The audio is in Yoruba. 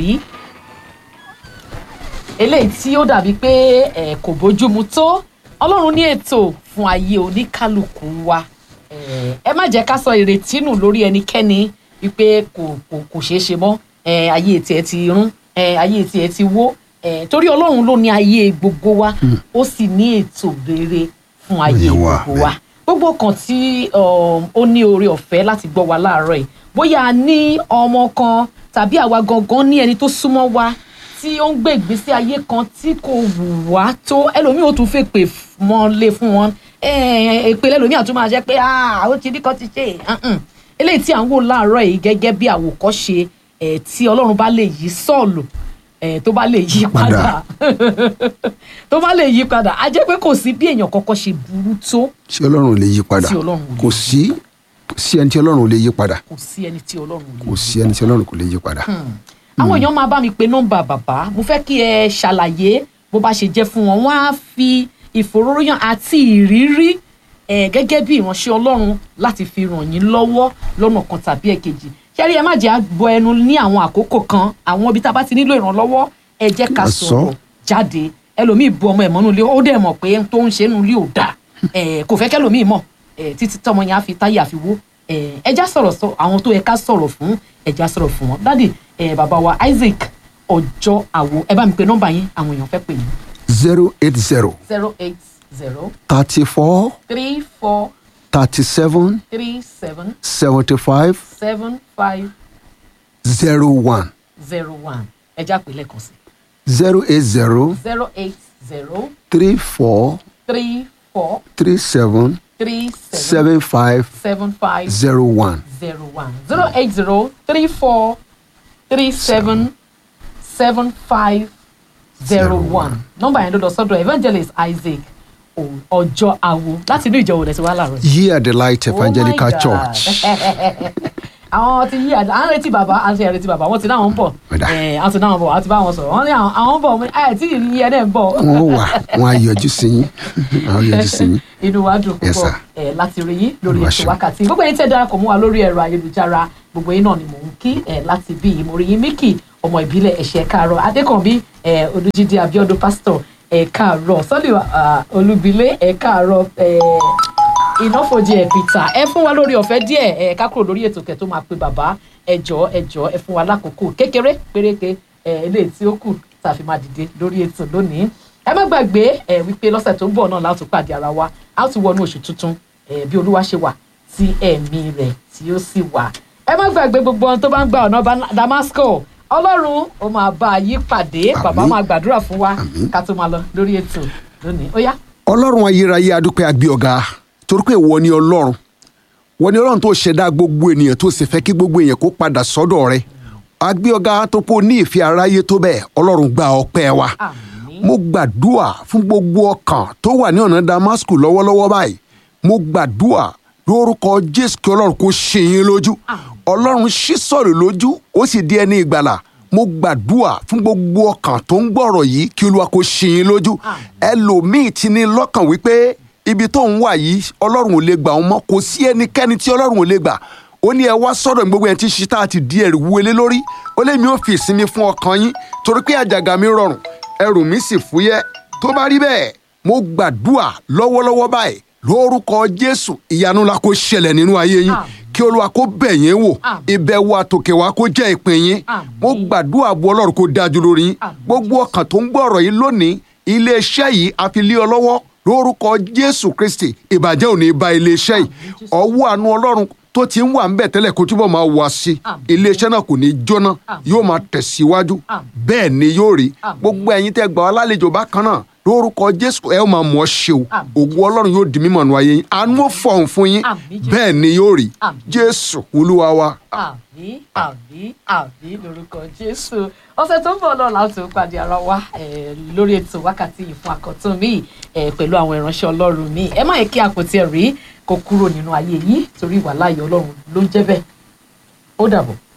rí eléyìí tí ó dàbí pé ẹ kò bójúmu tó ọlọ́run ní ètò fún ayé oníkálukú wa ẹ ẹ má jẹ́ ká sọ ìrètí nù lórí ẹnikẹ́ni wípé kò kò kò ṣeé ṣe mọ́ ẹ ayé tiẹ̀ ti rún ẹ ayé tiẹ̀ ti wó ẹ torí ọlọ́run ló ní ayé gbogbo wa ó sì ní ètò rere fún ayé Ayé wa, gbogbo wa gbogbo kan tí um, ó ní oore ọ̀fẹ́ láti gbọ́ wa láàárọ̀ yìí bóyá a ní ọmọ kan tàbí àwa gangan ní ẹni tó súnmọ́ wa tí ó ń gbé ìgbésí ayé kan tí kò wù wá tó ẹlòmíì ó tún fẹ́ pè mọ́lé fún wọn èpè lẹ́lòmíì àtúntò máa jẹ́ pé "Ah, ó ti rí kan ti ṣe Mm-mm. eléyìí tí à ń wò láàárọ̀ yìí gẹ́gẹ́ bí àwòkọ́ṣe eh, tí ọlọ́run bá lè yí sọ́ọ̀lù eh, tó bá lè yí padà tó bá lè yí padà á jẹ́ pé kò sí bí èèyàn kọ́kọ́ ṣe burú tó tí ọlọ́run ò lè yí padà Tí Ọlọ́run ò lè kò sí kò sí ẹni tí ọlọ́run ò lè yí padà kò sí ẹni tí ọlọ́run ò lè kò sí ẹni tí ọlọ́run kò lè yí padà. àwọn èèyàn máa bá mi pe nọ́mbà bàbá mo fẹ́ kí ẹ ṣàlàyé bó bá ṣe jẹ́ fún wọn wọ́n á fi ìfòróróyàn àti ìrírí ẹ gẹ́gẹ́ bí ìránṣẹ́ Ọlọ́run láti fi ràn yín lọ́wọ́ lọ́nà kan tàbí ẹ̀kejì ṣẹ́rí ẹ má jẹ́ àgbọ̀ ẹnu ní àwọn àkókò kan àwọn ibi tá a bá ti nílò ìrànlọ́wọ́ ẹ jẹ́ ká Ká sọ. sọ̀rọ̀ jáde ẹlòmíì bu ọmọ ẹ̀ mọ́nú ilé ó dẹ̀ mọ̀ pé tó ń ṣe nínú ilé ò dáa ẹ kò fẹ́ kẹ́lòmíì mọ̀ ẹ títí tọmọ yẹn á fi táyà fi wó ẹ ẹjá sọ̀rọ̀ sọ àwọn tó yẹ ká sọ̀rọ̀ fún ẹjá sọ̀rọ̀ fún wọn dádì ẹ bàbá wa Isaac ọjọ́ àwo ẹ bá mi pe nọ́mbà yín àwọn èèyàn fẹ́ pè yín zero eight zero zero eight zero thirty four three four thirty seven three seven seventy five seven five zero one zero one ẹjá pè lẹ́ẹ̀kan sí zero eight zero zero eight zero three four three four three seven three seven seven five seven five zero one. zero one zero eight zero three four three seven seven five zero one nọ́mbà yẹn ló lọ sọ́dọ̀ evangelist Isaac O- ọjọ́ awo láti inú ìjọ òde tí wàá láàárọ̀ yìí. Ye are the light evangelical Oh my God. church. àwọn ti yí àdá à ń retí bàbá à ń ṣe retí bàbá wọn ti náà ń bọ̀ Ọ̀dà. ẹ̀ à ń ti náà ń bọ̀ àti bá wọn sọ̀rọ̀ wọn ní àwọn àwọn ń bọ̀ mo ní, ẹ̀ tí ìrìn yẹn náà ń bọ̀ Wọ́n wà wọ́n á yọjú sí yín. Wọ́n á yọjú sí yín. inú wa dùn Yes, púpọ̀ sir. ẹ̀ láti rí yín lórí Olúwa ètò ṣeun. wákàtí gbogbo yín tẹ́ darapọ̀ mọ́ wa lórí ẹ̀rọ ayélujára gbogbo yín náà ni mò ń kí ẹ̀ láti bí yìí mo rí yín Mickey ọmọ ìbílẹ̀ ẹ̀ṣẹ̀ káàárọ̀ Adékànbí ẹ̀ Olújídé Abíọ́dún pásítọ̀ ẹ̀ káàárọ̀ Sọ́lì Olúbilé ẹ̀ káàárọ̀ ẹ̀ ìnáfojì ẹ̀ Peter ẹ fún wa lórí ọ̀fẹ́ díẹ̀ ẹ̀ ká kúrò lórí ètò kẹ̀ tó máa pe bàbá ẹ jọ̀ọ́ ẹ jọ̀ọ́ ẹ fún wa lákòókò kékeré péréke ẹ̀ eléyìí tí ó kù tá a fi máa dìde lórí ètò lónìí ẹ má gbàgbé ẹ wípé lọ́sẹ̀ tó ń bọ̀ náà láti pàdé ara wa a ó ti wọnú oṣù tuntun ẹ bí olúwa ṣe wà tí ẹ̀mí rẹ̀ tí ó sì wà ẹ má gbàgbé gbogbo ohun tó bá ń gba ọ̀nà Ban- Damasco ọlọ́run ó máa bá a yí pàdé bàbá Àmín. máa gbàdúrà fún wa Àmín. ká tó máa lọ lórí ètò lónìí ó yá. ọlọ́run ayérayé adúpẹ́ agbé ọ̀gá torí pé ìwọ ni ọlọ́run wọ́n ní ọlọ́run tó ṣẹ̀dá gbogbo ènìyàn tó sì fẹ́ kí gbogbo èèyàn kó padà sọ́dọ̀ rẹ̀ agbé ọ̀gá tó pọ̀ ní ìfẹ́ aráyé tó bẹ́ẹ̀ ọlọ́run gba ọpẹ́ wa àmín mo gbàdúà fún gbogbo ọkàn tó wà ní ọ̀nà Damascus lọ́wọ́lọ́wọ́ báyìí mo gbàdúà lórúkọ Jésù kí ọlọ́run kó ṣe yín lójú ọlọ́run ṣí sọ̀rọ̀ lójú ó sì di ẹni ìgbàlà mo gbàdúà fún gbogbo ọkàn tó ń gbọ́rọ̀ yìí kí olúwa kó ṣe yín lójú ẹlòmíì ti ní lọ́kàn wípé ibi tó ń wà yìí ọlọ́run ò lè gbà wọn mọ́ kò sí ẹnikẹ́ni tí ọlọ́run ò lè gbà ó ní ẹ wá sọ́dọ̀ mi gbogbo ẹni tí ṣíta àti di ẹrù wọlé lórí ó lé mi ó fi ìsinmi fún ọkàn yín torí pé àjàgà mi rọrùn ẹrù mi sì fúyẹ́ tó bá rí bẹ́ẹ̀ mo gbàdúà lọ́wọ́lọ́wọ́ báyìí lórúkọ jésù ìyanu la kó ṣẹlẹ̀ nínú ayé yín Àmín. kí olúwa kó bẹ̀ yín wò Àmín. ìbẹ̀wò àtòkè wa kó jẹ́ ìpín yín Àmín. mo gbàdúrà bu ọlọ́run kó dájú lórí yín Àmín. gbogbo ọkàn tó ń gbọ́ ọ̀rọ̀ yìí lónìí iléeṣẹ́ yìí a fi lé ọ lọ́wọ́ lórúkọ jésù kristi ìbàjẹ́ ò ní bá iléeṣẹ́ yìí Àmín, Jésù. ọwọ́ àánú ọlọ́run tó ti ń wà ńbẹ̀ tẹ́lẹ̀ kó túbọ̀ máa wá sí i Àmín. iléeṣẹ́ náà kò ní jóná Àmín. yóò máa tẹ̀síwájú Àmín. bẹ́ẹ̀ ni yóò rí Àmín. gbogbo ẹ̀yin tẹ́ gbà wá lálejò bákan náà lórúkọ jésù ẹ ó máa mọ̀ ọ́ ṣe o Àmín. ògo ọlọ́run yóò di mímọ̀ nù ayé yín àánú ó fọ̀hún fún yín Àmín, Jésù. bẹ́ẹ̀ ni yóò rí Àmín. jésù olúwa wa. àmín àmín àmín lórúkọ jésù ọ̀sẹ̀ tó ń bọ̀ náà láti pàdé ara wa eh, lórí ètò wákàtí yìí fún àkọ́tún mi eh, pẹ̀lú àwọn ìránṣẹ́ ọlọ́run mi ẹ má yẹ kí àpótí ẹ̀rí kó kúrò nínú ayé yìí torí ìwà láàyè ọlọ́run ló ń jẹ́ bẹ́ẹ̀ ó dàbọ̀.